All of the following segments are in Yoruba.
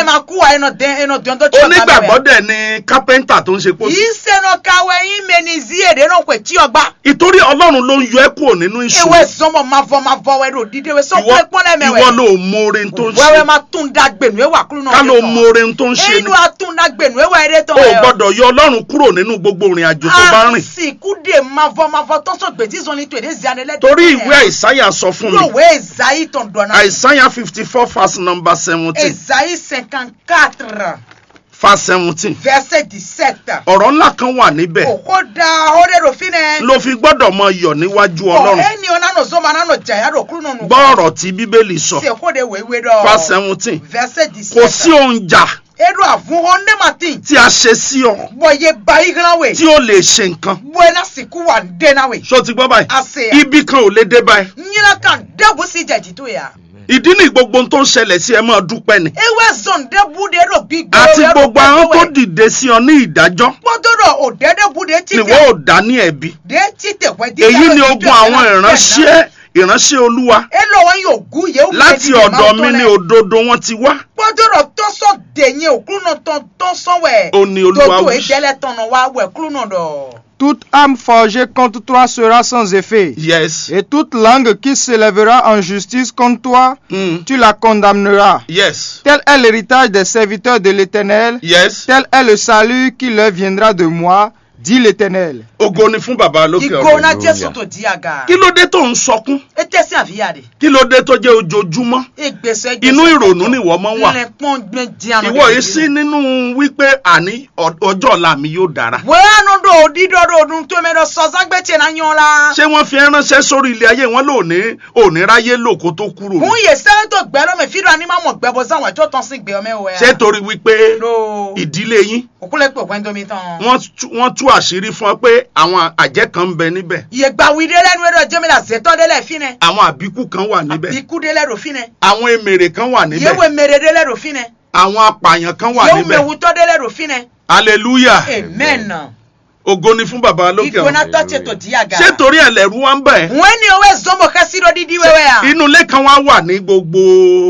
ma kú wa ẹnà dẹ ẹnà dùn tó tí ọgbà onígbàgbọ́ dẹ̀ ni kápẹ́ńtà tó ń ṣe pósí yìí sẹ́nà káwé yín mẹ́ni zí èdè náà pẹ̀ tí ọgbà ìtorí ọlọ́run ló ń yọ ẹ́ kúrò nínú ewé ìṣòro sọmọ ma vọ ma vọ wẹ́rẹ́ òdìdé wẹ́ ìwọ sọ́kúlẹ̀ pọ́nlẹ̀ ìwọ mẹ́wẹ́ ló mọre tó ń wẹ́wẹ́ ṣe ma tún da gbẹ̀nu ẹ̀wà kúrú náà ká ló mọre tó ń ṣe ni inú atún da gbẹ̀nu ẹ̀wà ẹ̀rẹ́ tán o gbọ́dọ̀ yọ ọlọ́run kúrò nínú gbogbo ìrìn àjò tó bá rìn àsìkú dè ma vọ ma vọ tọ́sọ̀ gbèjì sọ ní tòde zianẹ́lẹ́ torí ìwé àìsáyà sọ fún mi lówó ezayi tán dọ̀nà àìsáyà fifty four verse number seventeen ezayi cinquante quatre verse seventeen verset dix-sept ọ̀rọ̀ ńlá kan wà níbẹ̀ òkò da ọ̀rẹ́ rò fi nẹ. ló fi gbọ́dọ̀ mọ iyọ̀ níwájú ọ̀ ọlọ́run ẹni ọ̀nà nà zọ́mọ náà nà jàyà rò kúrú nù. gbọ́ ọ̀rọ̀ tí bíbélì sọ ṣe kó de wéwé dọ̀. verse seventeen verset kò dix-sept. sí ohun jà edo àfúnhọ́ ndémàtì. tí a ṣe sí ọ bọ̀yẹ bayi gan we. tí ó lè ṣe nǹkan bọ̀yẹ náà sìnkú wà ndéna we. ṣó ti gbọ́ báyìí ase ya. ibi kan ò lè dé báyìí nyina kan dẹ́bu sí jẹ̀jì tó yà. ìdí ní gbogbo ohun tó ń ṣẹlẹ̀ sí ẹ máa dúpẹ́ ni ewé zọ̀n dẹ́bu de ro bí gbé. àti gbogbo àwọn tó dìde sí ọ ní ìdájọ́ kpọ́dọ̀rọ̀ òdẹ́dẹ́bu de ti nìwọ ò dá ní ẹ̀bi de ti tẹ̀wẹ́ di. èyí ni ogun àwọn ìránṣẹ́ ìránṣẹ́ olúwa elo wọn yóò gún yẹ. láti ọ̀dọ̀ mi ní òdodo wọn ti wá kpọ́dọ̀rọ̀ tọ́sọ̀ dẹ̀yẹ òkúrú náà tán tọ́sọ̀ wẹ̀. ó ní olúwa Toto wí. ìdẹ́lẹ̀ tọ̀nà wa wẹ̀ kúrú náà dọ̀. Toute âme forgée contre toi sera sans effet. yes Et toute langue qui s'élèvera en justice contre toi, mm. tu la condamneras. yes Tel est l'héritage des serviteurs de l'Éternel, yes tel est le salut qui leur viendra de moi, dit l'Éternel. ògo ni fún bàbá lókè Ìgò ọ̀run náà Jésù tó di àga. kí ló dé tó ń sọkún Ètè sí àfíyà de. kí ló dé tó jẹ́ ojoojúmọ́ Ìgbésẹ̀ inú ìrònú ni ìwọ máa ń wà Lẹ́pọ̀n gbẹ díànù. ìwọ yìí sí nínú wípé àní ọ- ọjọ́ ọ̀la mi yóò dára Wẹ́ẹ́nu do dídọ́dọ̀ ọdún tó mẹ́rọ sọ́ságbẹ́tsẹ̀ náà yan la. ṣé wọ́n fi ránṣẹ́ sórí ilé ayé wọn lóòní òní ráyé lò kó tó kúrò Kún ní yè sẹ́yìn tó gbẹ́rọ mi fídíò àní máa mọ̀ gbẹ́bọ̀ sáwọn ẹ̀jọ́ tán sí gbé ọmọ ẹ̀wẹ̀. ṣé torí wípé Lo ìdílé yín òkúlẹ̀ pé òpin domi tán. wọ́n tú- wọ́n tú àṣírí fún ọ pé àwọn àjẹ́ kan ń bẹ níbẹ̀ Yè gba wí délẹ̀ nu ẹ̀rọ jẹ́mílà zẹ́tọ́ délẹ̀ fínẹ̀. àwọn àbíkú kan wà níbẹ̀ Àbíkú délẹ̀ rò fínẹ̀. àwọn emèrè kan wà níbẹ̀ Yéwé mèrè délẹ̀ rò fínẹ̀. àwọn apààyàn kan wà Yéwé níbẹ̀ mewutọ́ délẹ̀ rò fínẹ̀. hallelujah Amen. ògo ni fún bàbá lókè Ìgò ọ̀run náà tọ́tsẹ̀ tó di àga. ṣé torí ẹlẹ́rú wa ń bẹ̀ Wọ́n ní owó ẹ̀zọ́mọ̀ kẹ́sìrò dídí wẹ́wẹ́ à. inú ilé kan wá wà ní gbogbo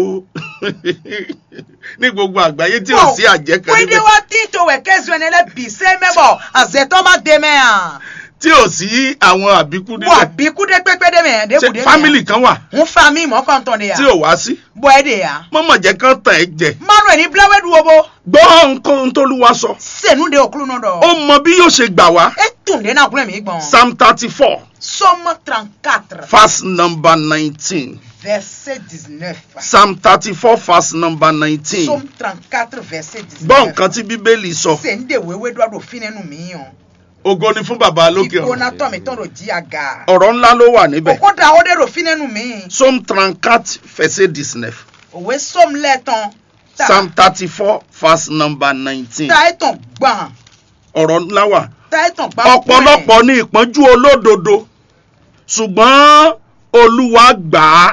ní gbogbo àgbáyé tí ò sí àjẹ́ kan Wíńdí níbẹ̀ wá tí tó wẹ̀ kẹ́sìrò ẹni lẹ́ bì sẹ́ mẹ́bọ̀ àzẹ̀tọ́ má dé mẹ́ à. tí ò sí àwọn àbíkú Wà níbẹ̀ bí kúdé pépé dé mẹ́ dé ṣé kúdé mẹ́. fámìlì kan wà Ń fa mi mọ́ kàn tán de yà. tí ò wá sí Bọ́ ẹ de yà. mọ́mọ́ jẹ́ kán tàn ẹ́ jẹ Manuel ní Bíláwé dúró bó. gbọ́ nǹkan tólúwa sọ Sẹ̀nu de òkúrú náà ó dọ̀. mọ bí yóò ṣe gbà wá E tún dé náà kúrẹ́ mi gbọ̀n. psalm thirty four Somme 34 verse number nineteen verset 19. psalm thirty four verse number nineteen Somme 34 verset 19. gbọ́ nǹkan tí bíbélì sọ Sẹ̀ndé wéwé dọ́dọ̀ fínẹ́nu mi yàn. ògo ni fún bàbá lókè Ìgò ọ̀run náà tọ̀ mí tán ló jí àga. ọ̀rọ̀ ńlá ló wà níbẹ̀ Òkú da ó dé rò fínẹ́nu mi. psalm trente-quatre verset dix-neuf Òwe Somme lẹ́tàn. psalm thirty four verse number nineteen Ta ẹ̀tàn gbọ̀n. ọ̀rọ̀ ńlá wà Ta ẹ̀tàn gbọ̀n. ọ̀pọ̀lọpọ̀ ní ìpọ́njú olódodo ṣùgbọ́n olúwa gbà á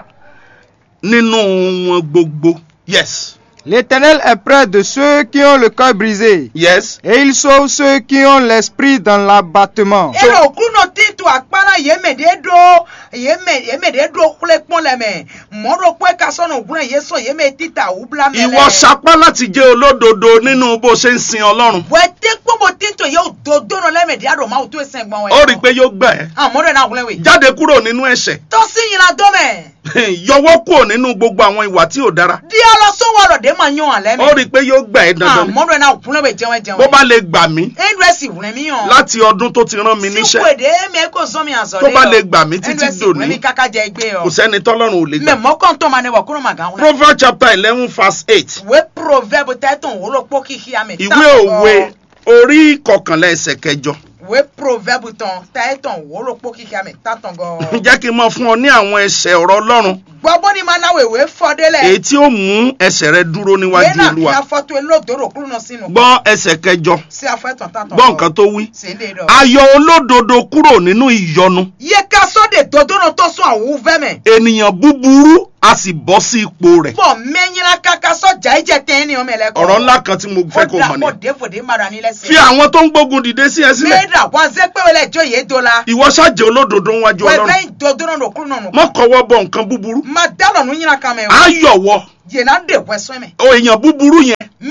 nínú wọn gbogbo yes L'Éternel est près de ceux qui ont le cœur brisé, yes et il sauve ceux qui ont l'esprit dans l'abattement. ero okuno titu akpana yemede do yeme yemede do kule kpɔn le me mɔɖo kpɔ eka sɔnɔ gblɔ yesɔ yeme tita wubla me ìwọ sapá láti jẹ́ olódodo nínú bó ṣe ń sin ọlọ́run wɛte kpɔbɔ tito yewo dodo nɔ lɛ me dia do ma wo to esen gbɔn wɛ. ó rí i pé yóò gbà ẹ́ àmɔɖo na wulɛ we. jáde kúrò nínú ẹ̀ṣẹ̀ tɔsi yina do me. yọwọ́ kúrò nínú gbogbo àwọn ìwà tí ò dára dialɔ sɔwɔlɔ de ma nyɔ alɛ ó rí me. i pé yóò gbà ẹ́ dandan àmɔɖo na wulɛ we jɛwɛ jɛwɛ. bó bá lè gbà mí edu esi wulɛ mi yɔ. láti ọdún tó ti rán mi níṣẹ́ siwe de eme ko zɔn mi azɔ tó bá lè gbà mí títí edu esi wulɛ mi dòní kaka jɛ egbe kò yɔ. sẹ́ni tọ́lọ́run ò lè mɛ gbà. mɔkɔntɔn ma ne wɔ kuro ma gan wulɛ. proverbs chapter eleven verse eight ìwé proverbe tẹ́tùn wúlò pọ́ kíkí àmì ìwé òwe orí kọkànlá ẹsẹ̀ kẹjọ ìwé proverbe tán tẹ́tùn wúlò pọ́ kíkí àmì tátàn gan. jẹ́ kí n mọ fún ọ ní àwọn ẹsẹ̀ ọ̀rọ̀ ọlọ́run gbọ́bọ́ ni máa náwó ìwé fọdélẹ̀. èyí tí ó mú ẹsẹ̀ rẹ dúró níwájú náà fi olúwa afọ́tò elódòrò kúrò náà sínú. gbọ́ ẹsẹ̀ kẹjọ sí afẹ́tàn tátàn gbọ́ nǹkan tó wí. sèndé dọ̀. ayọ̀ olódodo kúrò nínú ìyọnu yé ká sọ́dẹ̀ dodo náà tó sún àwọn fẹ́mẹ̀. ènìyàn búburú a sì bọ́ sí ipò rẹ̀ bọ̀ mẹ́yìnlá kaka sọ́jà ìjẹ́ tẹ́ ní ọmọ ẹlẹ́kọ̀ọ́. ọ̀rọ̀ ńlá kan tí mo fẹ́ kó mọ̀ ó ní. dà pọ̀ défòdé mara nílẹ̀ sí. fi àwọn tó ń gbógun dìde sí ẹ sílẹ̀ mẹ́ẹ̀dà wá zẹ́ pé wọlé ẹjọ́ yé do la. ìwọ ṣáàjẹ́ olódodo níwájú ọlọ́run wẹ́ẹ́ dodo náà kúrò náà nù. mọ́ kọ́wọ́ bọ nǹkan búburú ma dálọ̀ nù yín kan mẹ́ o. ayọ̀ wọ yéena de wẹ́sọ́ mẹ́. o èèyàn búburú yẹn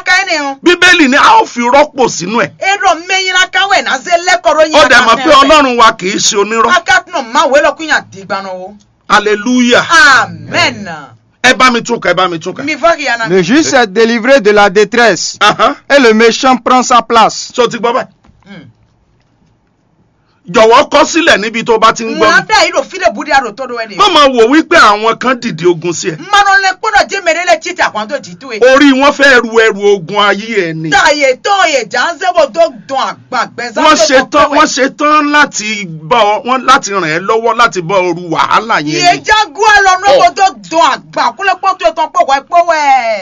ka ene o bíbélì ni a ó fi rọ́pò sínú ẹ̀ ero menyina ka we na ze lekoro yin ó dẹ̀ mọ̀ pé ọlọ́run wa kì í ṣe onírọ́ akatno ma we lo kunya digbano wo hallelujah amen ẹ bá mi tún kà ẹ bá mi tún kà. mi va ki yana Le juste est délivré de la détresse Ahan. et le méchant prend sa place. so ti gbọ́ báyìí Mm. jọ̀wọ́ kọ sílẹ̀ níbi tó bá ti ń gbọ́ na mi da iro file budi aro todo we ni má máa wò wípé àwọn kan dìde ogun sí ẹ mano le kpodo je mere le titi akwanto jitu e orí wọn fẹ́ ru ẹrù ogun ayé ẹ ni ta ye to ye janze bo do don agbagbe za wọ́n ṣe tán wọ́n ṣe tán láti bá ọ wọ́n láti ràn ẹ́ lọ́wọ́ láti bá ọ ru wàhálà ye yẹn ni jagun alo no bo do don agba kule poto e ton po wa po we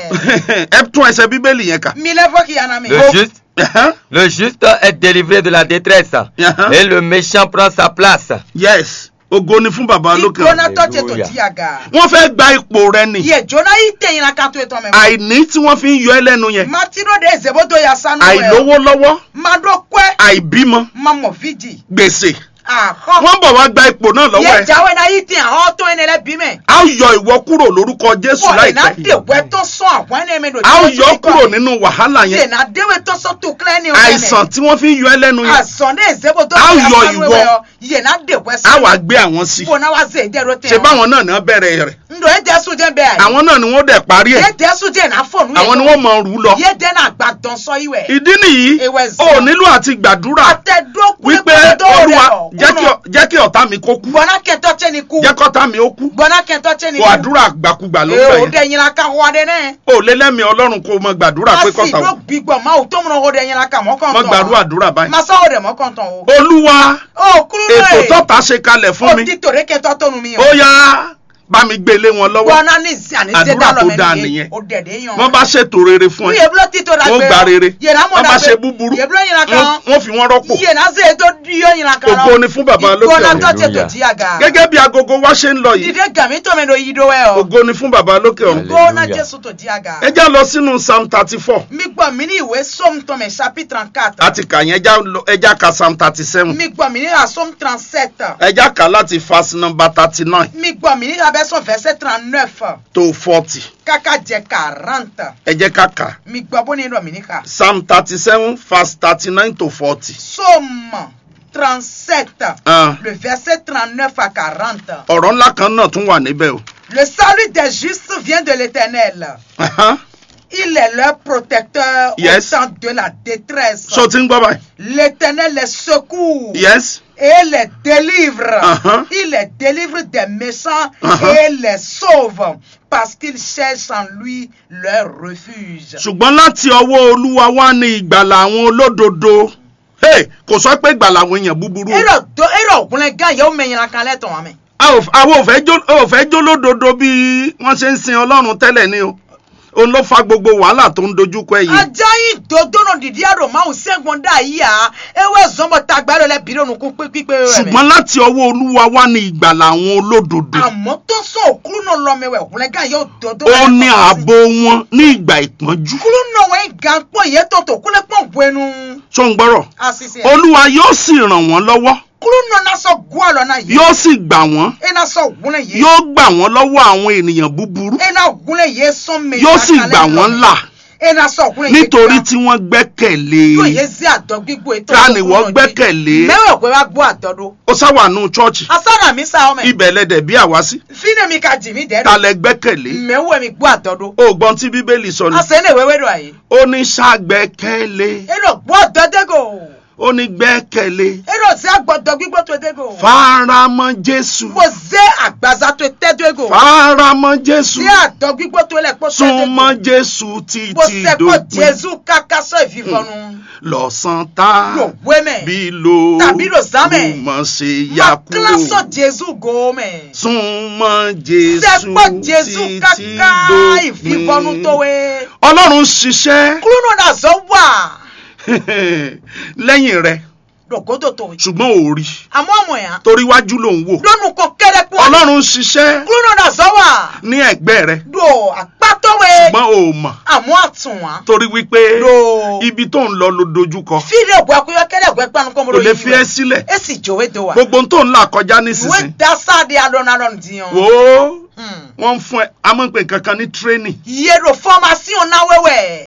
ẹ tún ẹsẹ̀ bíbélì yẹn kà. mi le va ki yana mi Le juste, Ahan. le juste est délivré de la détresse Ahan. et le méchant prend sa place. yes ògo ni fún bàbá lókè ọ̀run. igbona to che to Hallelujah. ti aga wọ́n fẹ́ gba ipò rẹ ni ye jona yi teyin la kan to e ton me àìní tí wọ́n fi ń yọ ẹ́ lẹ́nu yẹn matiro de zebodo ya sanu we àìlówó lọ́wọ́ ma do kwe àìbímọ ma mo vidi gbèsè aha wọ́n bọ̀ wá gba ipò náà lọ́wọ́ ye ẹ̀ jawe na yi tin awon to ene le bi me a ó yọ ìwọ kúrò lórúkọ jésù ko ina láìpẹ́ de we to so awon ene me do a ó yọ kúrò nínú wàhálà ye yẹn na de we to so to clean ni o àìsàn tí wọ́n fi ń yọ ẹ́ lẹ́nu yẹn àsàn ní ìsèbòtò A ó yọ sanu ìwọ. ewé ọ yìí náà dèwẹ́ sí a wà gbé àwọn sí fún náà wá sí èdè ẹ̀rọ tẹ̀ ṣe báwọn náà náà bẹ̀rẹ̀ rẹ̀ ndo èdè ẹ̀sùn jẹ́ bẹ́ẹ̀ àyè àwọn náà ni wọ́n dẹ̀ parí ẹ̀ èdè ẹ̀sùn jẹ́ náà fọ̀nù àwọn ni wọ́n mọ̀ rú lọ yé dẹ́ náà gbà dán sọ ìwẹ̀ ìdí nìyí Ewé o zan. nílò àti gbàdúrà àtẹ̀dọ́kú wípé olúwa jẹ́ kí ọ- jẹ́ kí ọ̀tá mi kó kú gbọ́nà kẹtọ́ tẹ́ ni kú jẹ́ kọ́tá mi ó kú gbọ́nà kẹtọ́ tẹ́ ni kó kú àdúrà gbàkúgbà ló ee gbà o yẹn dẹ̀ yín la ká wọ́n adé náà o lé lẹ́mìí ọlọ́run kó o mọ gbàdúrà pé a sì kọ́tà ló o gbígbọ́ máa ò tó múná o dẹ̀ yín la ká mọ́ kàn mọ tán gbàdúrà àdúrà báyìí masa o dẹ̀ mọ́ kàn tán o olúwa o kúrú ètò náà tọ́ta ṣe kalẹ̀ fún o mi ti tòrè kẹtọ́ tónu mi ó yá bá mi gbélé wọn lọ́wọ́ gbọ́nà ní àní Àdúrà tó dáa nìyẹn nìyẹn. o dẹ̀ dẹ̀ yàn wọ́n bá ṣètò rere fún ẹ yeblo tito da wọ́n gba rere yena mo wọ́n da bá gbe ṣe búburú yeblo yina wọ́n kan wọ́n fi wọ́n rọ́pò yena se to diyo yina kan ògo ni fún bàbá lókè ìgbóná ọ̀run tó ṣe tó Hallelujah. di àga gẹ́gẹ́ bí agogo wa ṣe ń lọ yìí dìde gàmí tó mi do yí do ẹ o ògo ni fún bàbá lókè ọ̀run ìgbóná Hallelujah. jésù tó di àga ẹ já lọ sínú psalm thirty four mi gbọ́ mi ní ìwé psalm tọ́mẹ̀ chapitre trente-quatre àti kà yẹn ẹ já lọ- ẹ já ka psalm thirty seven mi gbọ́ mi ní la psalm trente-sept ẹ já kà láti verse number thirty nine mi gbọ́ mi ní la version verset trente-neuf to forty kaka jẹ quarante ẹ jẹ́ ká kà mi gbọ́ bó ní lọ mi ní ka psalm thirty seven verse thirty nine to forty. psalm trente-sept Ah. le verset trente-neuf à quarante ọ̀rọ̀ ńlá kan náà tún wà níbẹ̀ o. Le salut des justes vient de l'Éternel. Ahan. Il est leur protecteur Yes. au temps de la détresse. ṣé o ti ń gbọ́ báyìí. L'Éternel les secourt yes. et les délivre. Uh-huh. Il les délivre des méchants Uh-huh. et les sauve parce qu'ils cherchent en lui leur refuge. ṣùgbọ́n láti ọwọ́ olúwa wá ní ìgbàlà àwọn olódodo. Hey, kò sọ pé ìgbàlà àwọn èèyàn búburú. o. Ero do ero ògùnlẹ̀ gan yóò mẹ̀yìn la kan lẹ́tọ̀ wọn mẹ́. A ò- àwọn ò fẹ́ jó- a ò fẹ́ jó lódodo bí wọ́n ṣe ń sin ọlọ́run tẹ́lẹ̀ ni o. òun ló fa gbogbo wàhálà tó ń dojúkọ ẹ yìí. Ajá yìí dodo náà dìdí àrò máa ń sẹ́gun dá yìí à. Ewé zọmọ tagbá lọ lẹ bìrì ònùkú pípé rẹ̀ mẹ́. ṣùgbọ́n láti ọwọ́ olúwa wá ní ìgbàlà àwọn olódodo. àmọ́ tó sọ òkúrú náà lọ mẹ́wẹ̀ òkúrẹ́ gan yóò dodo. ó ní ààbò wọn ní ìgbà ìpọ́njú. kúrú náà wọ́n gan pọ̀ yẹ tọ̀tọ̀ kúlẹ̀ pọ̀ buenu. ṣó ń gbọ́rọ̀. àṣìṣe ẹ̀. olúwa yóò sì ràn wọ́n lọ́wọ́ kúrú náà náà sọ gún àlọ́ náà yìí. yóò sì gbà wọ́n ẹ náà sọ ògúnlẹ̀ yìí. yóò gbà wọ́n lọ́wọ́ àwọn ènìyàn búburú ẹ náà ògúnlẹ̀ yìí sọ mẹ́ta yóò sì gbà wọ́n là ẹ náà sọ ògúnlẹ̀ yìí. nítorí tí wọ́n gbẹ́kẹ̀lé yóò yé sí àdọ́ gbígbó ètò Ta ni wọ́n gbẹ́kẹ̀lé? mẹ́wàá pé wá gbọ́ àdọ́dọ́. ó sáwàánú chọ́ọ̀chì asára mi sá ọmọ ẹ̀. ibẹ̀ lẹ́dẹ̀ bí àwa sí fínẹ̀ mi ka jì mí dẹ́rù. ta lẹ gbẹ́kẹ̀lé mẹ́wàá mi gbọ́ àdọ́dọ́. ògbọ́n tí bíbélì sọ ni àṣẹ ní ìwéwé rẹ̀ yìí. ó ní ṣàgbẹ́kẹ̀lé ẹ lọ gbọ́ àdọ́dẹ́gò. ó ní gbẹ́kẹ̀lé ẹ lọ sí àgbọ̀dọ̀ gbígbó tó dégò. faramọ́ jésù mo zé àgbàzá tó tẹ́dọ̀ ego. faramọ́ jésù sí àdọ́ gbígbó tó lẹ̀ pọ̀ súnmọ́ jésù mo títí sẹ́kọ̀ dópin jésù káká sọ ìfìfọ́nu. lọ́sàn tá lò wé mẹ́. bí lo Tàbí lò sámẹ̀. mọ̀ ṣe ma ya kílásọ̀ kúrò jésù go mẹ́. súnmọ́ jésù sẹ́kọ̀ jésù títí káká ìfìfọ́nu tó dópin. wé. ọlọ́run ṣiṣẹ́ kúrúnù náà zọ wà. lẹ́yìn rẹ̀ lògódò tó yìí. ṣùgbọ́n ò rí àmọ́ ọmọ yẹn. torí wájú ló ń wò lónù kan kéré pọ̀. ọlọ́run ṣiṣẹ́ kúrúnù náà zọ wà. ní ẹ̀gbẹ́ rẹ̀ do àpátọ́wé. ṣùgbọ́n ò mọ̀ àmọ́ àtúnwá. torí wípé do. ibi tó ń lọ ló dojúkọ fílẹ̀ ògbó akúyọ́ kẹ́lẹ́ ògbó ẹgbẹ́ anukọ́ kò mọ́rọ́ lè yìí fi ẹ́ sílẹ̀ esi jowe do wa. gbogbo tó ń là kọjá ìwé nísinsìnyí dasáde alọ́nalọ́n diyan. wò ó Hmm. wọ́n ń fún ẹ amọ̀pẹ̀ kankan ní tírénì yero formation náà wẹ́wẹ́.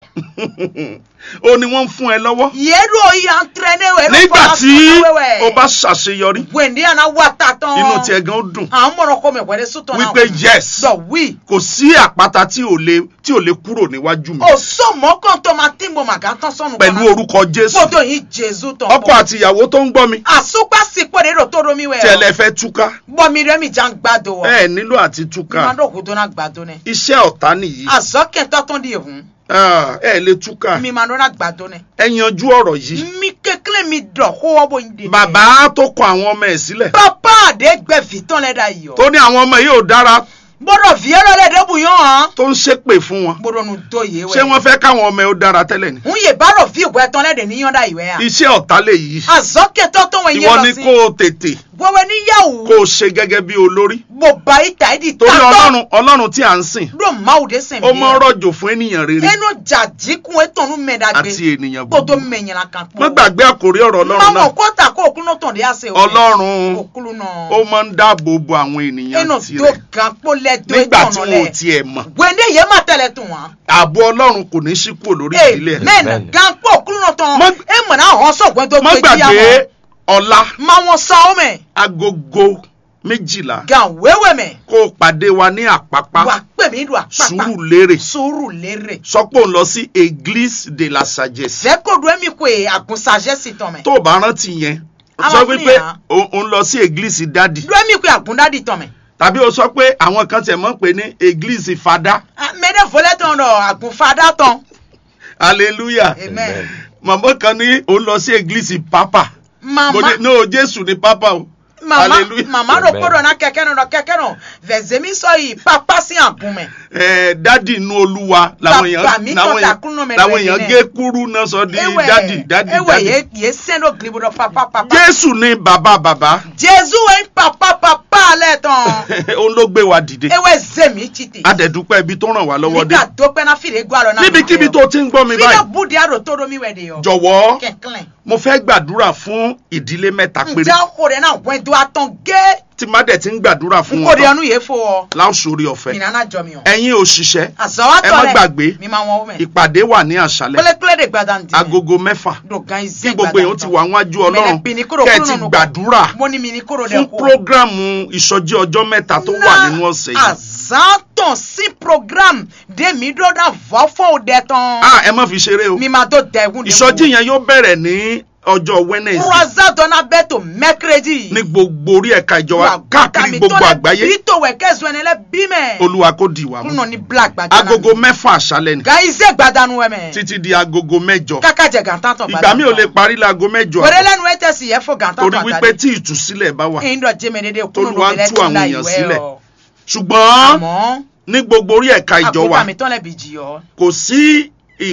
ó ní wọ́n ń fún ẹ lọ́wọ́ Yélu oyi entraîné wẹ̀. nígbà tí o bá ṣàṣeyọrí Wẹ̀ndé àná wà tà tán. inú tiẹ̀ gan ó dùn À ń mọ̀rọ̀ kọ́ mi wẹ̀rẹ̀ sùtọ̀ náà. wípé yes Dọ̀ wí. kò sí àpáta tí ò lè tí ò lè kúrò níwájú mi O sọ mọ́kàn tó máa tí mo màgá tán sọ́nù. pẹ̀lú orúkọ Jésù Fọ́tò yìí Jésù tán. ọkọ àti ìyàwó tó ń gbọ́ mi Àsopá sípò rẹ̀ rò tó romi wẹ̀. tí ẹ lè fẹ́ túká Bọ́mi rẹ̀ mi já ń gbàdo wọ̀. ẹ nílò àti túká Má dọ̀ kó tó náà gbàdo nẹ. iṣẹ́ ọ̀tá nìyí Àzọ́kẹ́ tọ́tún di ìhun. Ah, ẹ lè túká Mi máa dọ́nà gbàdo nẹ. ẹ yanjú ọ̀rọ̀ yìí Mi kékeré mi dọ̀ kó wọ́ bó ń de. bàbá tó kọ àwọn ọmọ ẹ̀ sílẹ̀ Pápá àdé gbẹ̀fì tán lẹ́dà yìí ọ́. tó ní àwọn ọmọ yìí ò dára Gbọ́dọ̀ fi ẹ̀rọ lẹ́dẹ̀ bù yán hàn. tó ń ṣépè fún wọn Gbọ́dọ̀ nu tó yé wẹ̀. ṣé wọ́n fẹ́ káwọn ọmọ ẹ̀ ó dára tẹ́lẹ̀ ni ń yè bárò fi ìwé tán lẹ́dẹ̀ ní yọ̀ǹda ìwé à. iṣẹ́ ọ̀tá lè yí àzọ́kẹ́ tọ́tún wọn yé ìwọ lọ ni sí. kó o tètè gbọ́wọ́ níyàwó. kó o ṣe gẹ́gẹ́ bí olórí mo bá ìta ìdí torí tátọ́. ọlọ́run ọlọ́run tí à ń sìn ló máa ò dé sìn ó mọ rọ̀jò fún ènìyàn rere ẹnu jàdínkù ètònú mẹ́dàgbé. àti ènìyàn kó tó búburú mẹ̀yìn la kan pọ̀. má gbàgbé àkórí ọ̀rọ̀ ọlọ́run máa náà mọ̀ kọ́ta kó òkú náà tàn dé àṣẹ òwe. ọlọ́run òkúlu náà. ó máa ń dáàbò bo àwọn ènìyàn ẹnu tó tirẹ̀ gan pó lẹ́dọ̀ nígbà tí ètònú wọn ò lẹ̀. tiẹ̀ mọ̀ gbẹ̀ndé yẹn má tẹ̀lé tún wọn. ààbò ọlọ́run kò ní sí kúrò lórí ìdílé ẹ̀ amen gan pọ̀ òkúlu náà tán. Má- ẹ mọ̀ náà hàn sọ̀gbọ́n tó má gbé jíyà gbàgbé mọ́. ọ̀la máa wọn sá ọ mẹ́. agogo méjìlá gan wéwé mẹ́. kó o pàdé wa ní àpápá wà pè mí lu àpápá. sùúrù lérè sùúrù lérè. sọ pé òun lọ sí église de la sagesse fẹ́kọ̀dù ẹ̀mí kò è àgùnsàjẹ́ sí tán mẹ́. tó o bá rántí yẹn A sọ máa fún wípé yàn. o- òun lọ sí église dádì du ẹ̀mí kò è àgùndádì tán mẹ́. tàbí o sọ pé àwọn kan tẹ̀ mọ́ pé ní église fada mẹ́dẹ̀ fọlẹ́ tán lọ àgùnfadá tán. hallelujah amen. màmá kan ní òun lọ sí église papa mo mama ní no jésù ní papa o mama hallelujah. mama ló kóró náà kẹ̀kẹ́ náà lọ kẹ̀kẹ́ náà vẹ̀zẹ̀mí sọ yìí pápá sí àgùn mẹ́. ẹ dádì inú olúwa làwọn Bàbá mi èèyàn kọ́ làwọn takùnú èèyàn mẹ́rin làwọn rẹ̀ èèyàn nílẹ̀. gé kúrú náà sọ di dádì dádì ewé dádì yé yé sẹ́nu gilibodo papa papa. jésù ní bàbá bàbá jésù wẹ̀ papa papa alẹ́ tán. òun ló gbé wa dìde ewé zèmí títì. adẹ̀dúpẹ́ ibi tó ràn wá lọ́wọ́ dé nígbà tó pẹ́ náà fìdí gbọ́ àlọ́ náà. níbikíbi tó ti ń gbọ́ mi fílẹ̀ báyìí búdi àrò tó romi wẹ̀ de yọ. jọ̀wọ́ kẹ̀kẹ́ mo fẹ́ gbàdúrà fún ìdílé mẹ́ta péré ǹjẹ́ kò rẹ̀ náà wẹ̀ tó a tán gé. tí má dẹ̀ ti ń gbàdúrà fún n wọn kò rí ọnu yẹn fo ọ. láòsórí ọ̀fẹ́ ìnáná jọ mi o. ẹ̀yin òṣìṣẹ́ àzọwọ́ ẹ tọ̀ má rẹ̀ gbàgbé mi máa wọ́n wọ́n mẹ́. ìpàdé wà ní àṣálẹ́ kúlẹ̀kúlẹ̀ de gbàdá ǹdí. agogo mẹ́fà dogan tí ize gbogbo èèyàn ti wà wájú ọlọ́run kẹ́ ẹ ti gbàdúrà mo ní mi ní kúrò fún dẹ̀ kú. prógrámù ìsọjí ọjọ́ mẹ́ta tó wà nínú ọ̀sẹ̀ yìí àzátàn sí program de mi dọ́dà vọ́ fún òde tán. ah ẹ má fi ṣeré o mi máa tó dẹ̀gùn de ìsọjí yẹn yóò bẹ̀rẹ̀ ní ọjọ́ wednesday croisade dọ́nà bẹ́ẹ̀ tó mẹ́kírẹ́dì. ní gbogbo orí ẹ̀ka ìjọba káàkiri gbogbo àgbáyé bí tó wẹ̀ kẹ́sùn ẹni lẹ́ bí mẹ́. olúwa kó di ìwà mú kúnà ní black gbàdánù. agogo mẹ́fà àṣálẹ́ ni ga ize gbàdánù wẹ̀ mẹ́. títí di agogo mẹ́jọ káká jẹ gàntàn tán ìgbà mi ò lè parí láago mẹ́jọ wẹ́rẹ́ àbọ̀, lẹ́nu ẹ̀ tẹ̀sí yẹ fún gàntàn torí tán wípé tí ìtúsílẹ̀ bá wà ẹ̀yin dọ̀ jẹ́mi dédé kúnnù Tolúwa ń lóbìnrin tú tó àwọn ńlá èèyàn ìwẹ́ sílẹ̀. ọ. ṣùgbọ́n àmọ́ ní gbogbo orí ẹ̀ka ìjọ wa àkótá mi tán lẹ́bi jì ọ́. kò sí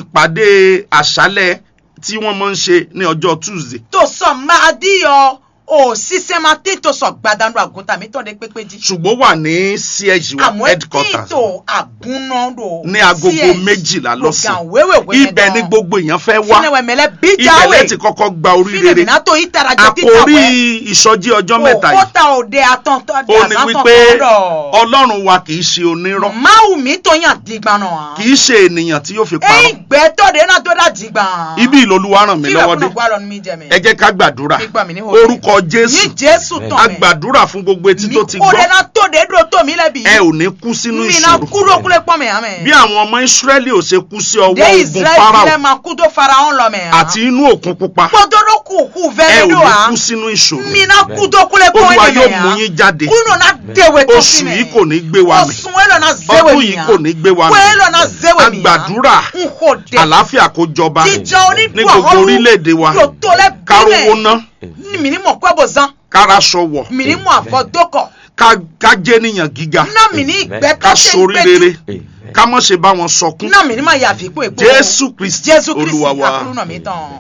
ìpàdé àṣálẹ́ tí wọ́n máa ń ṣe ní ọjọ́ tuesday tó sọ máa dí ọ ò sísẹ́ máa tí tó sọ gbàdánù àgùntàn mi tán lé pépé jí. ṣùgbọ́n wà ní ch wa àmọ́ tí headquarters tó àgúnná lò. ní agogo méjìlá lọ́sàn wéwèwé ibẹ̀ ni gbogbo èèyàn fẹ́ wá fúnẹ̀wẹ̀ mẹ́lẹ́ bí ibẹ̀ jáwé. lẹ́tì kọ́kọ́ gba orí fílẹ̀ rere mìíràn tó yí tara jẹ títà àkórí wẹ̀. ìsọjí ọjọ́ mẹ́ta yìí òkúta òde àtọ̀ntọ̀ ó ní wípé ọlọ́run wa kì í ṣe onírọ́ máwù mi tó yàn dìgbà náà. kì í ṣe ènìyàn tí yóò fi parọ́ ẹ̀yin gbẹ́tọ̀ de náà tó dá dìgbà. ibi ìlọlúwa ràn mí kílẹ̀ lọ́wọ́ dé kúnnà gbọ́dọ̀ ní mi jẹ mi. ẹ jẹ́ ká gbàdúrà Gbígbà mí ní òde. orúkọ jésù ní jésù tán a mẹ́. gbàdúrà fún gbogbo etí mi tó ti kó de gbọ́ náà tó de dúró tó mi lẹ́bi. ẹ ò ní kú sínú mi náà ìṣòro kúrò kúlẹ̀ pọ̀ mi àmẹ́. bí àwọn ọmọ ìsírẹ́lì ò ṣe kú sí ọwọ́ de ogun israẹli farao tilẹ̀ máa kú tó fara hàn lọ mẹ́. àti inú òkun pupa kpọ́dọ́dọ́ kù kù ẹ ò fẹ́rẹ́ ní do wa. kú sínú ìṣòro mi náà kú tó kúlẹ̀ pọ̀ olúwa mi yóò mẹ́ mú yín jáde kúrò náà déwé tó oṣù fi mẹ́. yìí kò ní gbé wa mì oṣù wẹ́lọ̀ náà zéwé ọdún mi yìí yàn. kò ní gbé wa mì wẹ́lọ̀ náà zéwé a mi yàn. gbàdúrà n kò dé. àlàáfíà kó jọba jíjọ onídùú ní gbogbo orílẹ̀-èdè wa yóò tó lẹ́ kárówó ná mi ní mọ̀ kọ́ bò zan káraṣọ wọ̀ mi ní mọ̀ àfọ̀ dókọ̀ ká- ká jẹ́ níyàn gíga náà mi ní ìgbẹ́ ká tó ṣe ń sorí péjú rere ká mọ̀ ṣe bá wọn sọkún náà mi ní mọ̀ yàfi kó èpo jésù kristi jésù kristi olúwa wa àkúrú náà mi tán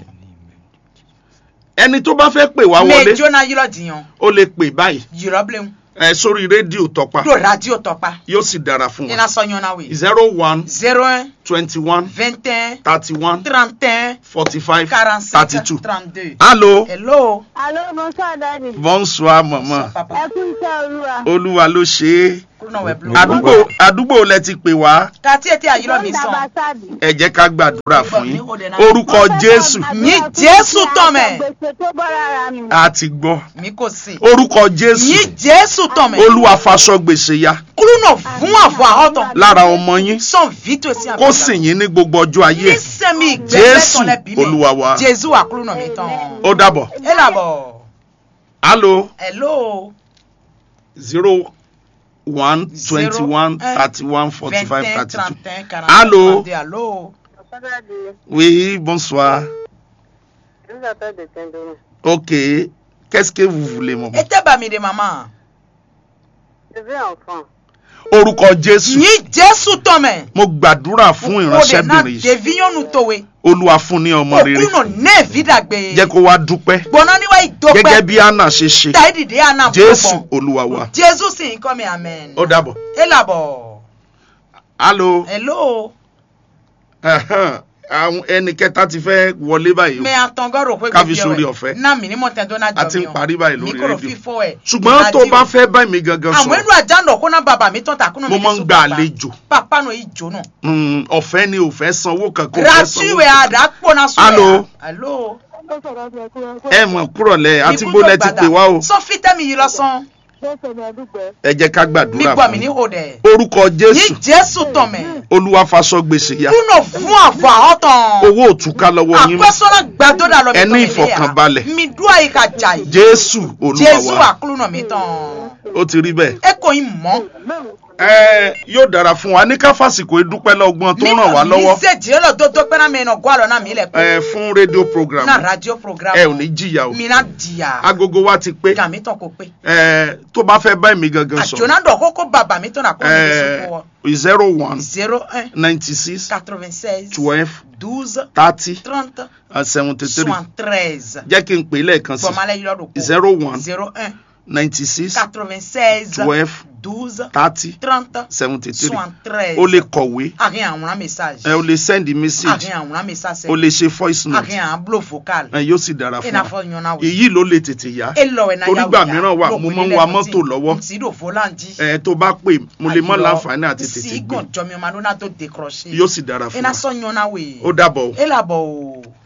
ẹni tó bá fẹ́ pè wá wọlé méjó náà yírọ̀ jiyàn ó lè pè báyìí yírọ̀ bílẹ̀ ẹ sórí rédíò tọpa do radio tọpa yóò sì dára fún iná wa sọyún náà wí zero one zero un twenty one vingt un thirty one trente un forty five quarante thirty cinq two. trente deux allo hello Allô, bonsoir, Daddy. bonsoir mama papa Ẹ kú iṣẹ́ olúwa. olúwa ló ṣe é kúrúnà wẹ̀ blu. àdúgbò àdúgbò lẹ ti pè wá kàtí ètí àyírọ̀ mi sàn. ẹ jẹ́ ká gbàdúrà fún yín orúkọ jésù Ní Jésù tán mẹ́. gbèsè tó bọ́ rárá mi. a ti gbọ́ mi kò sí. orúkọ jésù Ní Jésù tán mẹ́. olúwa faṣọ gbèsè ya kúrúnà fún àfọ̀ àhọ́tàn. lára ọmọ yín sàn vito sí àgbàlá. kó sì yín ní gbogbo ọjọ́ ayé ẹ̀. nísẹ̀mí ìgbẹ́fẹ́ Jésù, tán lẹ́bí mi. Olúwa wa. Jésù àkúrúnà mi tán. ó dàbọ̀ ẹ làbọ̀. alo hello. zero one twenty one Zero, thirty one forty five vingt thirty two trente quarante Allô? trente Allô. oui bonsoir Je vous appelle de Saint-Denis. ok qu'est-ce que vous voulez mon ẹ tẹ́ bá mi de màmá. Je veux enfant. orúkọ jésù ní Jésù tán mẹ́. mo gbàdúrà fún ìránṣẹ́bìnrin yìí devinyɔnu towe. olúwa fún ní ọmọ rere okunu ne vidagbe. jẹ́ kó wá dúpẹ́ gbọ́nà níwá gẹ́gẹ́ ìdópẹ́. bí anna ṣe ṣe ta ìdìdí àná jésù olúwa wa jésù sì ń kọ́ mi amen. ó dàbọ̀ ẹ làbọ̀. alo hello. àwọn ẹnì kẹta ti fẹ́ wọlé báyìí o mẹ àtọ̀ngọ́rò pé Ká fi sórí ọ̀fẹ́. náà mi ní mọ̀tẹ́ tó náà jọ mi A ti ń parí báyìí lórí mi kò rédíò. fífọ́ ẹ̀. ṣùgbọ́n tó bá fẹ́ bá mi gangan àwọn sọ̀rọ̀ inú àjàndọ̀ kó náà bàbá mi tán tàkùnà mo máa ń gba àlejò pàpà náà ìjó náà. Mm, ọ̀fẹ́ ni ò fẹ́ sanwó kankan ò fẹ́ sanwó ràtúwẹ̀ àdàpọ̀ náà sọ̀rọ̀ Allô? alo. ẹ mọ̀ kúrọ̀ lẹ̀ àti bó lẹ ti pè wá o sọfí tẹ́mi yìí lọ́sàn. ẹ jẹ́ ká mi gbàdúrà gbọ́ fún mi ní yín. òde. orúkọ ní jésù jésù tán mẹ́. olúwa faṣọ gbèsè ya kúnà fún àfọ̀ àhọ́tàn. owó òtúká lọ́wọ́ yín mọ́ àpẹsọ́nà gbàdúrà lọ mi Ẹ ní tán mi ìfọ̀kànbalẹ̀. mi dúà yìí ka jà yìí. jésù olúwa jésù wa àkúrúnà mi tán. ó ti rí bẹ́ẹ̀. ẹ kò yín mọ́. ẹ yóò dára fún wa ní ká fàsìkò ìdúpẹ́ lọ́gbọ́n tó ràn wá lọ́wọ́ mi ṣe jìrẹ́ lọ tó tó pẹ́ná mi nà gbọ́ àlọ́ náà mi lẹ̀ ẹ fún rédíò program na radio program. ẹ ò ní jìyà o mi na jìyà. agogo wa ti pé gàmí tán kò pé. ẹ tó bá fẹ́ bá èmi gangan sọ̀rọ̀ àjọ̀nà dọ̀ kókó bàbá mi tán nà kó mi lè ẹ sọ́kò wọ. zero one zero un ninety six quatre-vingt-seize twelve douze thirty trente seventy three soixante-treize. jẹ́ kí n pè é lẹ́ẹ̀kan sí bọ̀málẹ̀ yìí lọ́dún kó. zero one zero un ninety six quatre-vingt-seize twelve douze thirty trente seventy three soixante-treize. o lè kọ̀wé àrin àwòrán message. ẹ o lè send message àrin àwòrán message. o lè ṣe voice note àrin àbúlò vocal. ẹ yóò sì dára fún ina wa fɔ ɲɔna wo. èyí ló lè tètè yá e lɔ wɛ na torí yawu gbà ya. mìíràn wà, Lɔ mo kò máa ń ní wa lẹ́nu mọ́tò tí- lọ́wọ́. tí do volanji. ẹ tó bá pè mo lè mọ láǹfààní àti tètè sí gbé gàn jọmi ọmọ adúlá tó décroché. yóò sì dára fún ina wa sọ ɲɔna wo. ó dàbọ̀ o. e labɔ o.